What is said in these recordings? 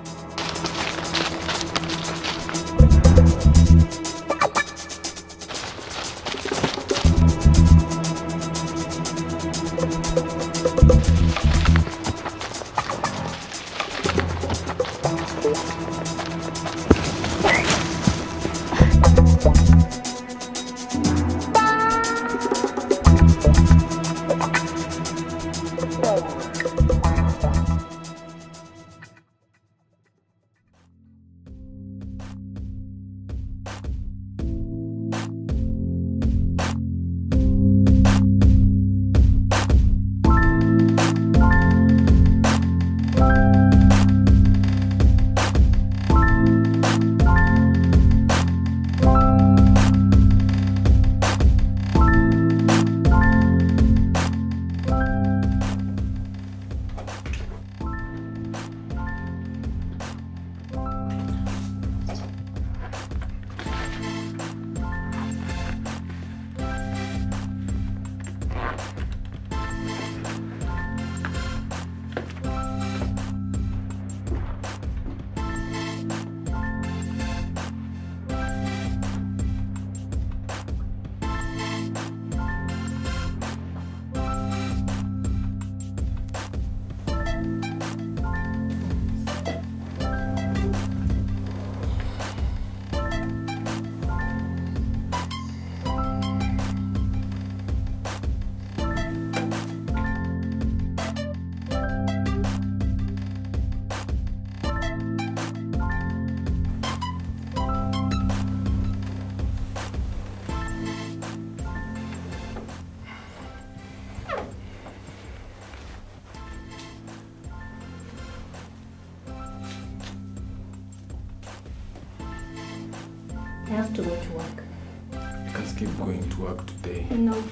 I have to go to work. You can keep going to work today. No.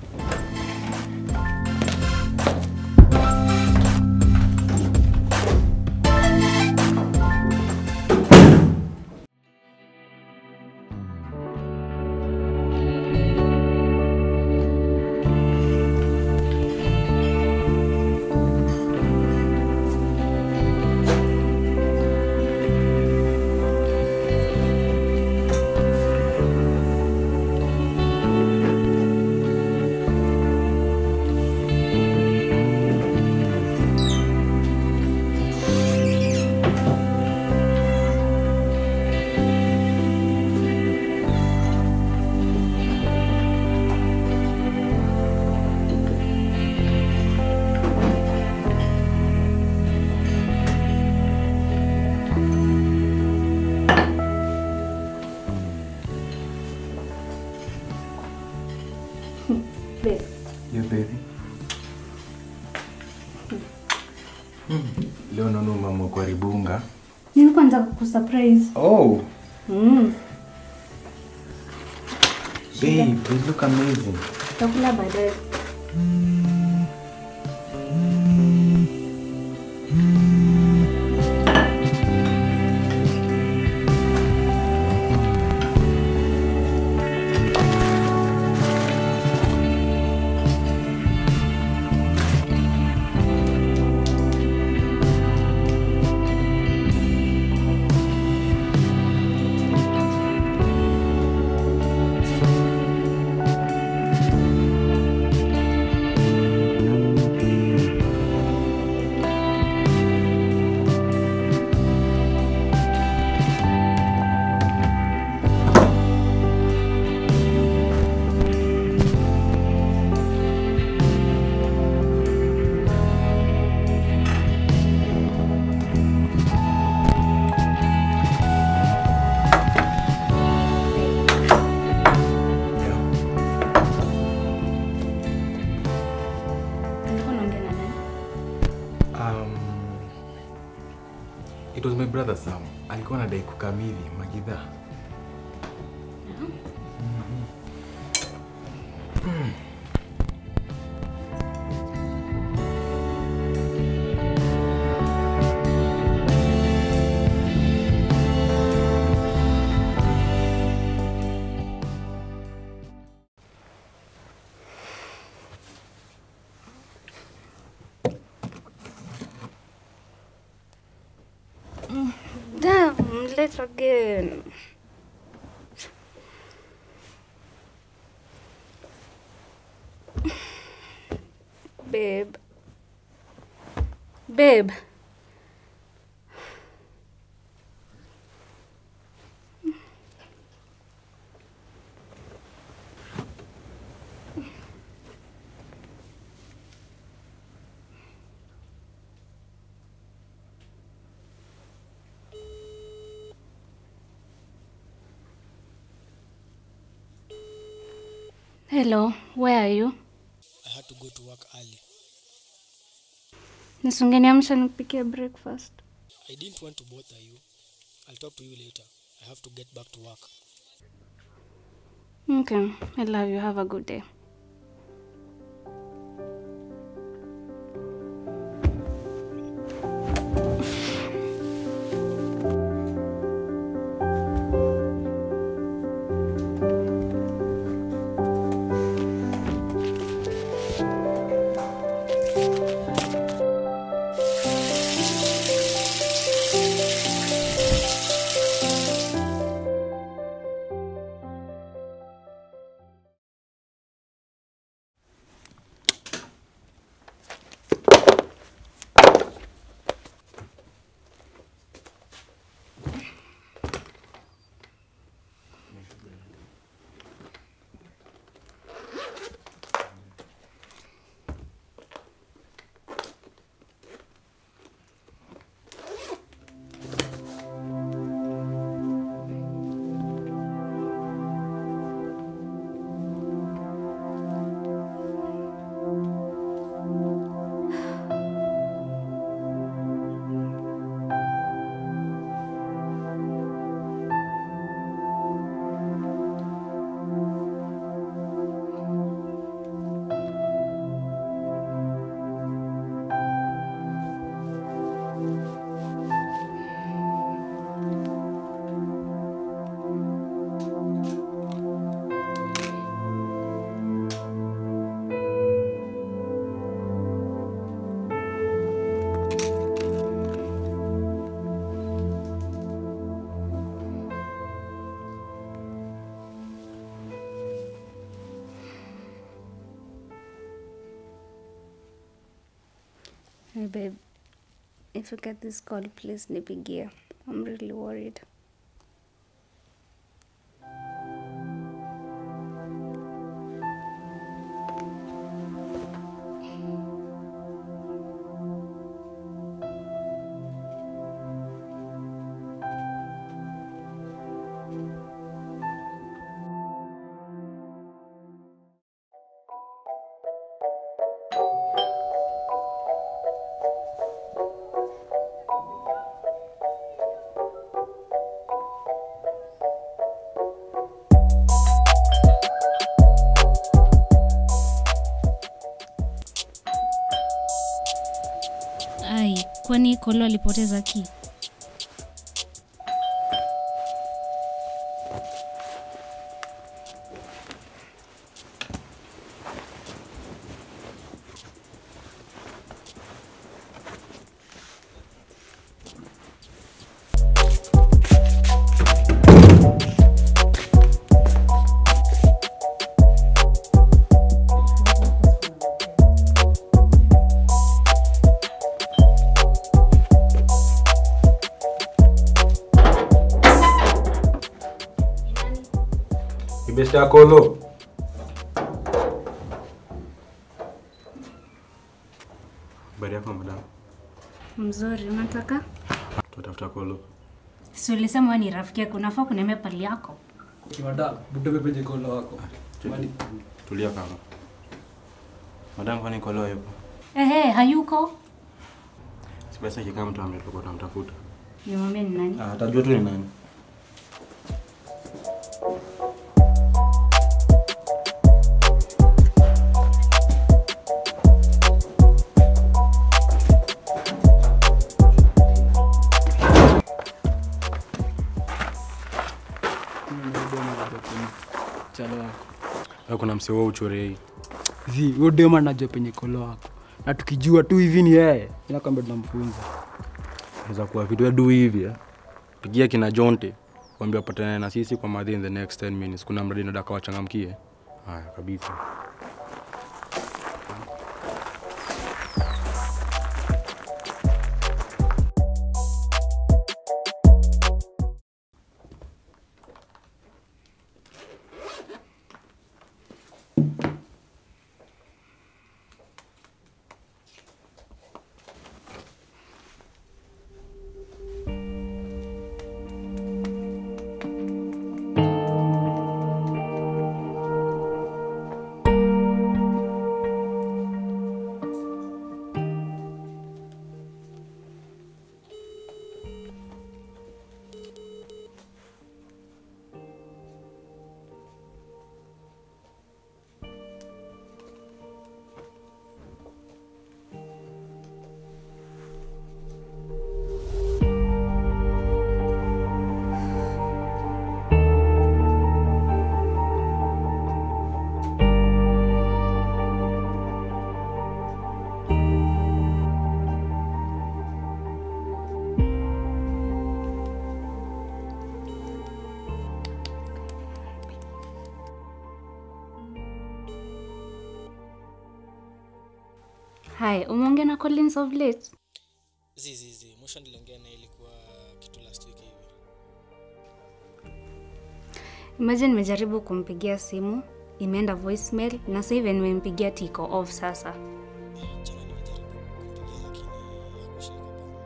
Babe, Yeah, baby. Leo naona mama kwa ribunga. nilikuwa nataka kusurprise. Oh, Mm. babe, you look amazing. Takula baadaye. Yeah. Nilikuwa naongea na nani? Um, it was my brother Sam. Alikuwa anadai kukamili Magidha. late again. Babe. Babe. Hello, where are you? I had to go to work early. Nisungeniamsha nikupikie breakfast. I didn't want to bother you. I'll talk to you later. I have to get back to work. Okay, I love you. Have a good day. Hey babe, if you get this call, please nipigie. I'm really worried. Ai, kwani Kolo alipoteza ki? Kibesti ya Kolo. Habari yako madam? Mzuri, unataka? Tutafuta Kolo. Si ulisema wewe ni rafiki yako, unafaa kuniambia pali yako. Madam, butoke penye kolo wako. Tulia- Tulia kama. Madam, kwani Kolo yupo? Ehe, hayuko. Si basi akikaa mtu ametoka tunamtafuta. Nimwambie ni nani? Ah, atajua tu ni nani. Chalo wako. Wewe kuna msee wao uchore hii. Zi, huyo dema anajua penye kolo wako. Na tukijua tu hivi ni yeye, inakwambia tunamfunza. Naweza kuwa vitu ya du hivi eh. pigia kina Jonte waambie wapatane na sisi kwa madhi in the next 10 minutes. Kuna mradi nataka wachangamkie. Haya kabisa. Hai, umeongea na Collins of late? zi zi zi mwisho niliongea na ilikuwa kitu last week hivi Imagine nimejaribu kumpigia simu, imeenda voicemail na sasa hivi nimempigia tiko off sasa. jana nimejaribu kumpigia lakini hakushika bana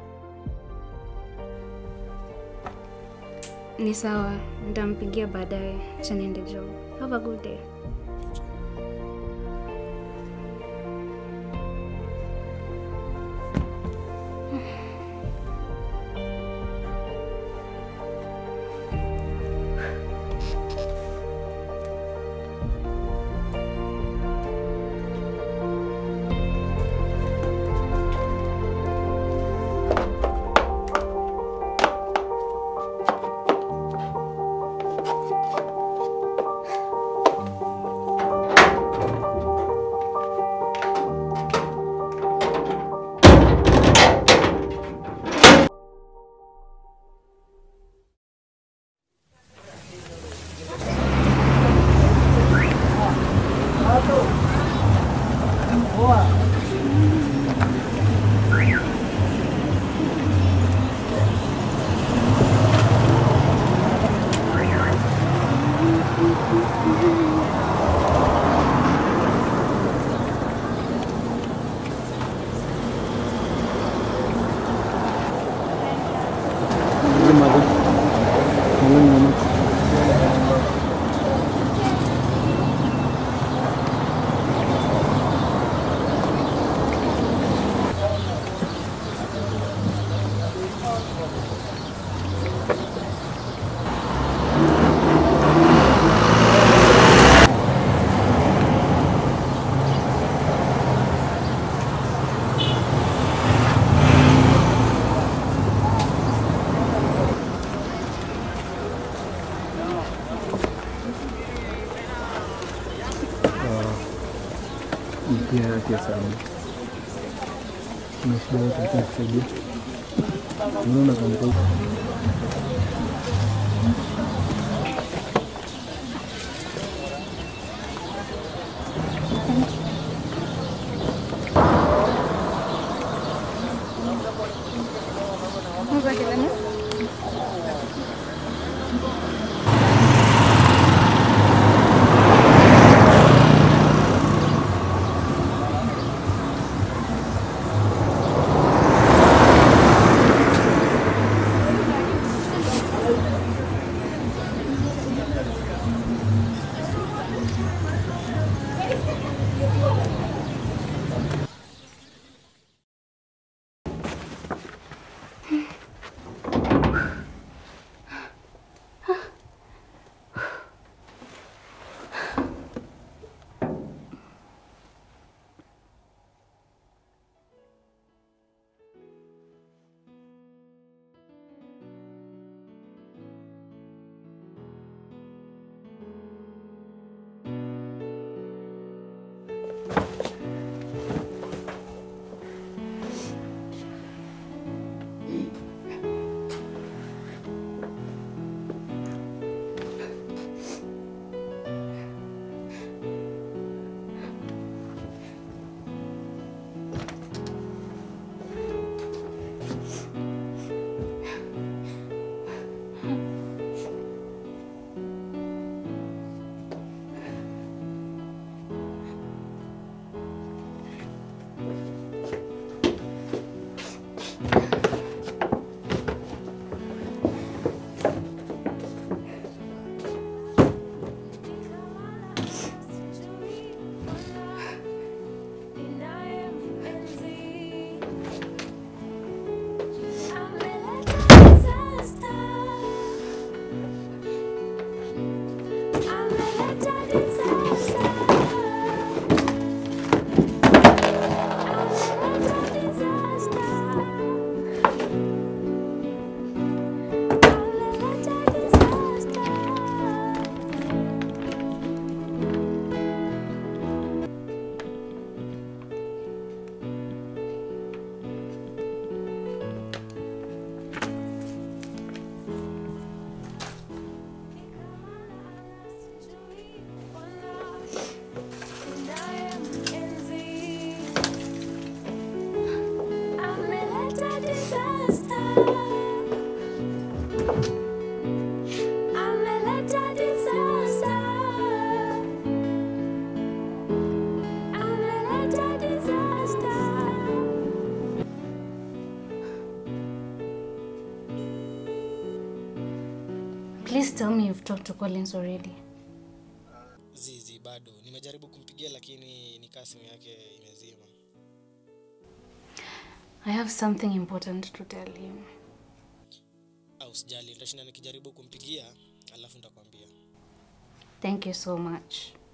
Ni sawa, nitampigia baadaye. Acha niende job. Have a good day. pia yake sana. Kuna shida yote ya kusaidia. Unaona kama kwa Please tell me you've talked to Collins already. Zizi bado nimejaribu kumpigia lakini nikaa simu yake imezima. I have something important to tell him. Au sijali, nitashinda nikijaribu kumpigia alafu nitakwambia. Thank you so much.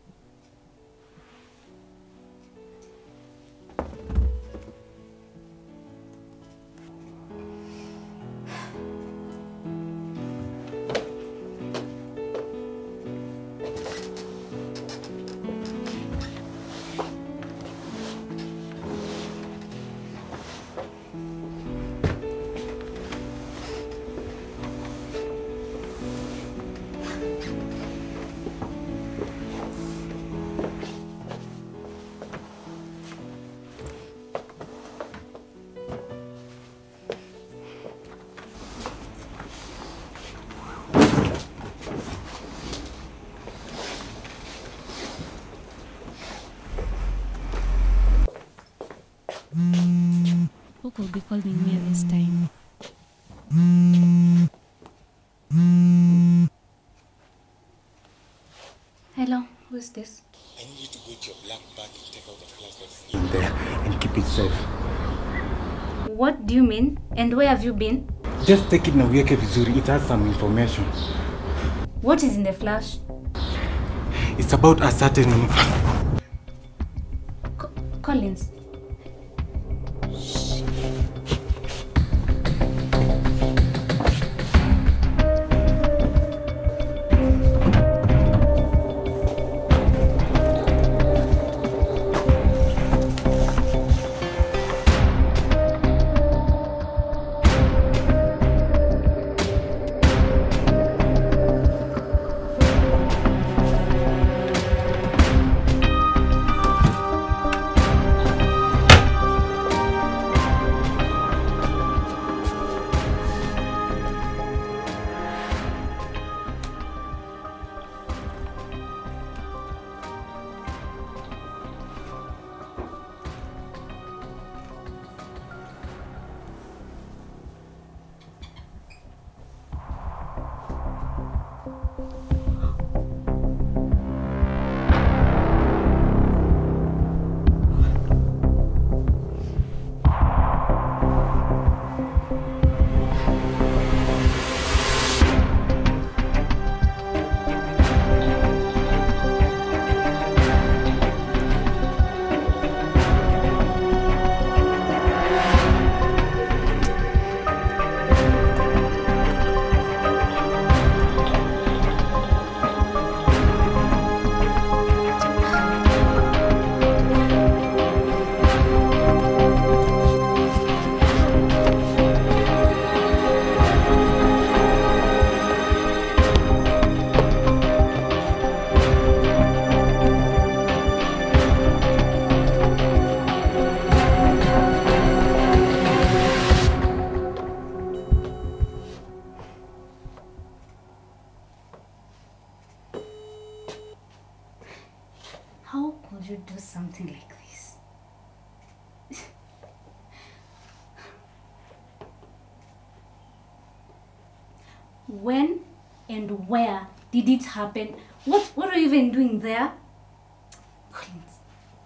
Who could be calling me this time? Hello, who's this? I need you to go to your black bag and take out the flash that's In there and keep it safe. What do you mean? And where have you been? Just take it na uweke vizuri. It has some information. What is in the flash? It's about a certain Co- Collins. How could you do something like this? when and where did it happen? What what are you even doing there? Collins.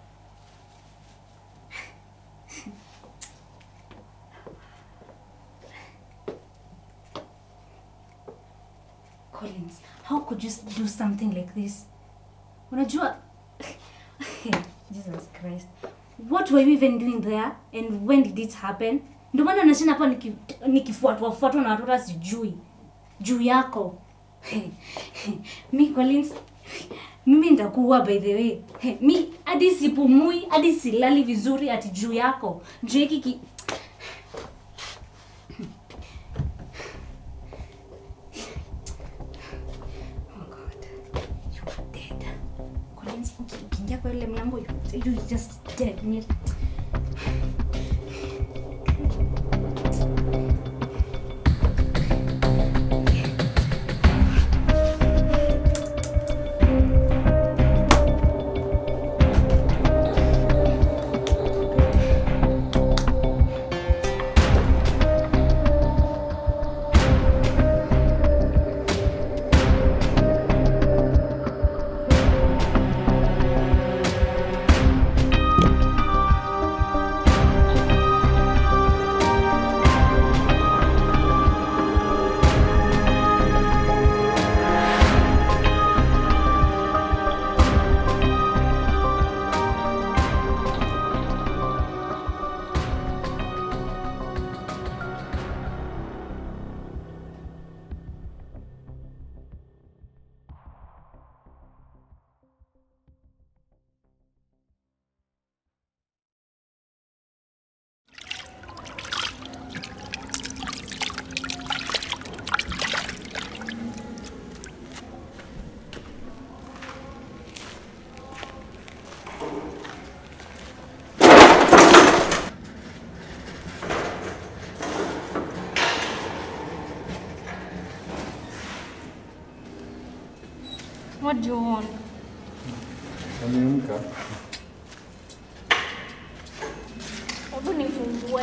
Collins, how could you s- do something like this? Unajua Jesus Christ. What were you even doing there and when did it happen? Ndio maana nashinda hapa niki- nikifuatwa fuatwa na watu hata sijui juu yako. Mi Collins, mimi nitakuua by the way. Mi hadi sipumui, hadi silali vizuri ati juu yako. Juu hiki ki... Oh God. You are dead. Collins, uki- ukiingia kwa ile mlango you, you just dead. Ni- What do you want? Ameamka. Hebu nifungue.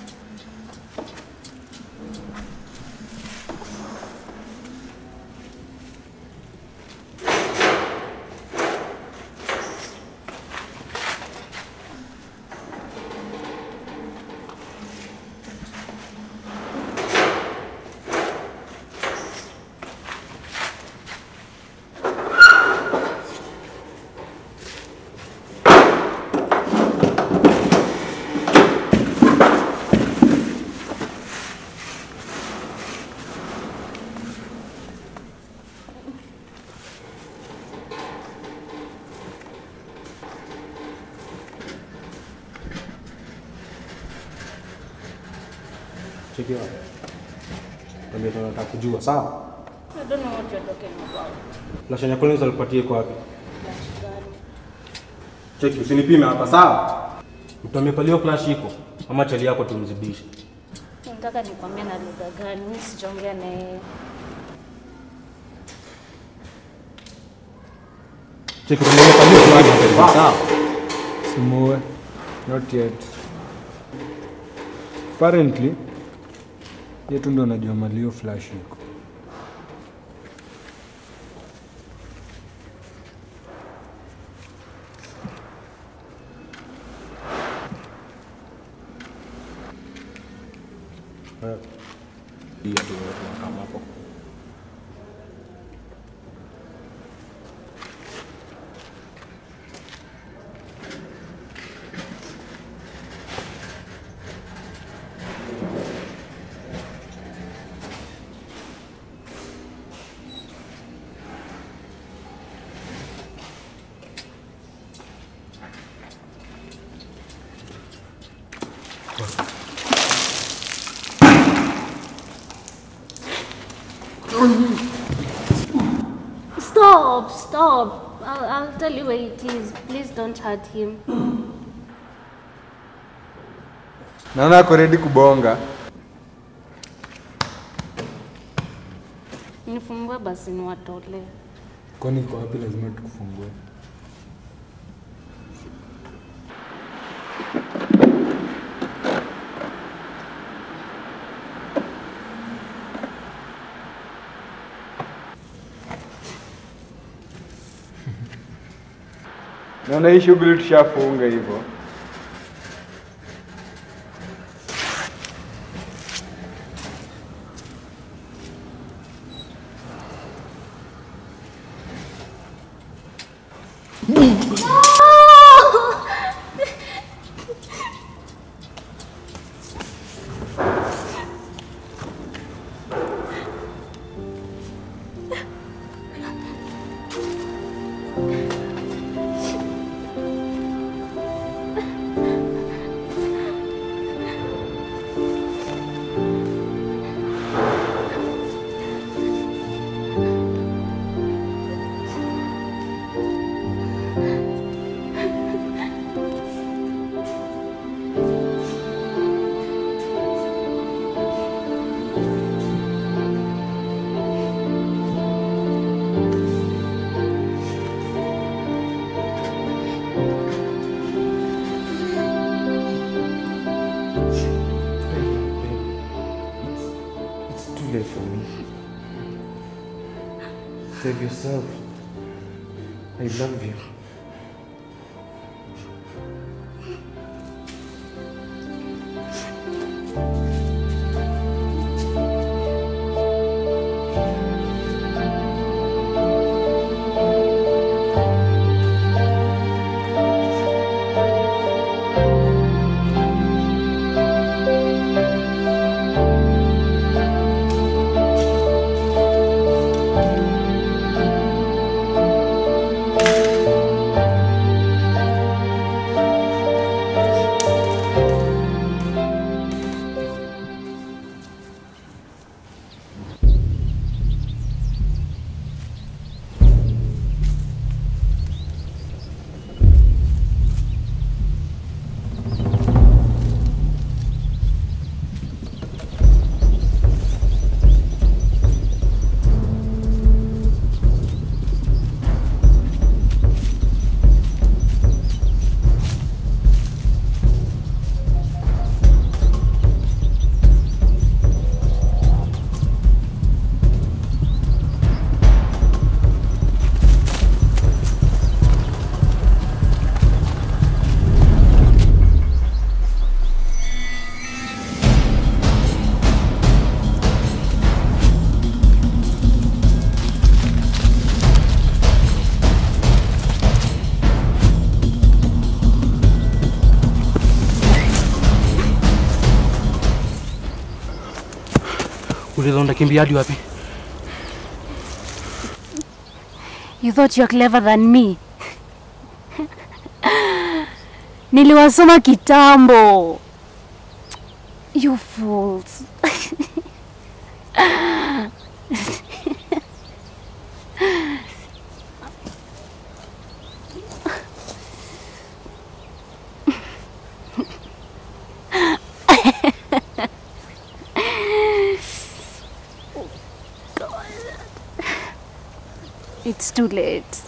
Cheki hapo. Ndio tunataka kujua, sawa? I don't know what you're talking about. Flash ya Collins alipatia iko wapi? Cheki, usinipime hapa, sawa? Mtu amepaliwa flash iko ama chali yako tumzidishe. Nataka nikwambie na lugha gani? Mimi sijaongea na yeye. Cheki, tumepaliwa flash, sawa? Simuue. Not yet. Apparently, yetu ndo najua malio flash iko. Ndio tu kama hapo. Stop, stop. I'll, I'll tell you where it is. Please don't hurt him. Naona ako ready kubonga. Nifungue basi niwatolee. Kwani iko wapi? Lazima tukufungue. Naona hii shughuli tushafunga hivyo. It's too late for me. Save yourself. I love you. Thank Ulidhani utakimbia hadi wapi? You thought you're clever than me. Niliwasoma kitambo. You fools. It's too late.